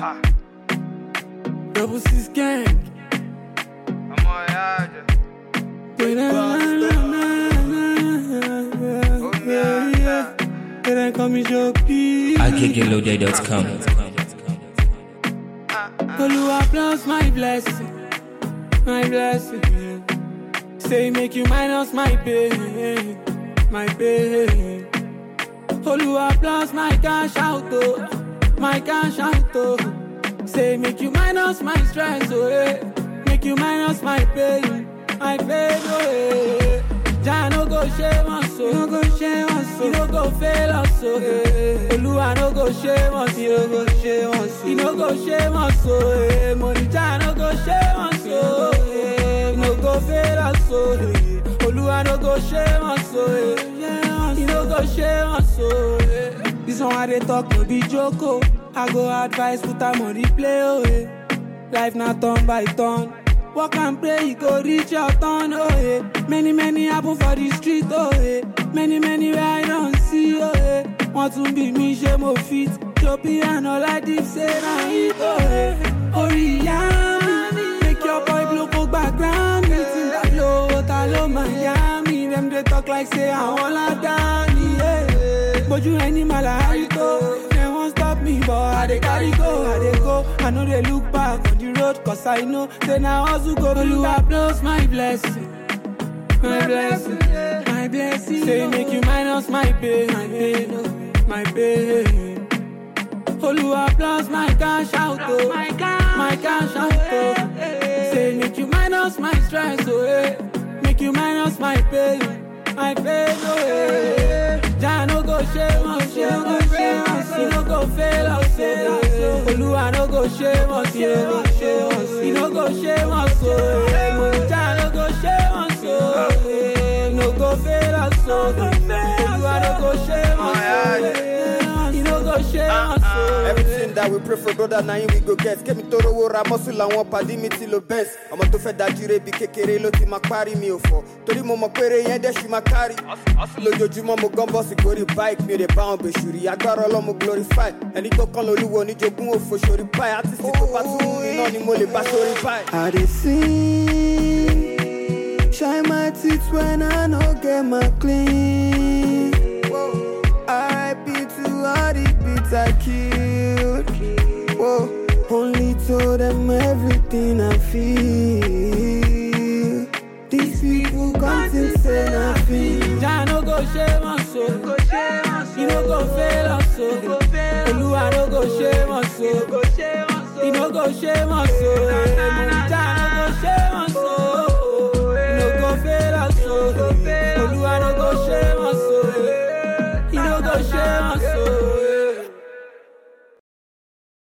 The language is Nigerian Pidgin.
Double six gang. ọmọ ìyá àjẹ́ omi àjà. Then call me Joby. IKKLoaded.com. Oluwa plus my blessing, my blessing. yeah. Say make you minus my pain, my pain. Oluwa plus my cash out, oh, my cash out, oh. Say make you minus my stress, oh, eh. Make you minus my pain, my pain, oh, eh. Jah no go shame us, oh. no go shame us, oh. You no go fail us, oh. eh. Oluwa no go shame us, you no go shame us, oh. You no go shame us, oh. eh. Money Jah no go shame us, oh. eh. You no go fail us, oh. eh. Oluwa no go shame us, oh. eh. You no go shame us, oh. eh. This one I dey talk no be joke, oh. I go advise put am on replay, oh. eh. Life na turn by turn. Walk and pray, you go reach your turn, oh yeah. Many, many happen for the street, oh yeah. Many, many where I don't see, oh yeah. Want to be me, she mo fit. Choppy and all I did say, na it, oh yeah. Oriami, make your boy blow for background. Meeting that low, talo Miami. Them they talk like say I wanna down, yeah. But you animal, how you go? They won't stop me, but I dey carry go, I dey go. I know they look back on the road, cause I know say now hustle go. Oluwa plus my blessing, my blessing, my blessing. Say make you minus my pain, my pain, oh, my pain. Oluwa plus my cash out, oh, my cash out, oh. Say make you minus my stress, oh, eh. Make you minus my pain, my pain, oh, eh. Jah no go shame us, you no go shame us, you no go fail us, oh. Oluwa no go shame us, you no go shame us, you no go shame us, oh. eh. Jah no go shame us, oh. eh. You no go fail us, oh. Oluwa no go shame us, oh. eh. You no go shame us, oh. everything that we pray for brother na him we go get kémi tó rówó ra mọ́sù làwọn pàdé mi ti lo benz ọmọ tó fẹ́ dájúre bí kékeré ló ti máa parí mi ò fọ́ torí mo mọ̀ péré yẹn dẹ́ ṣì máa kárì lójoojúmọ́ mo gán bọ́ọ̀sì gorí bike mi ò lè bá wọn bèṣù rí agbára ọlọ́mọ glorify ẹni tó kán lolúwo oníjogún òfò sórí báyìí artist tó bá tún mú mi náà ni mo lè bá sórí báyìí. I dey sing, shine my teeth when I no get my clean. R.I.P. to all the beats I killed. Whoa, only told them everything I feel. These people come to say nothing. Jah no go shame us, oh. You no go fail us, oh. Oluwa no go shame us, oh. He no go shame us, oh. Jah no go shame us, oh. He no go fail us, oh. Oluwa no go shame us, oh. He no go shame us, oh.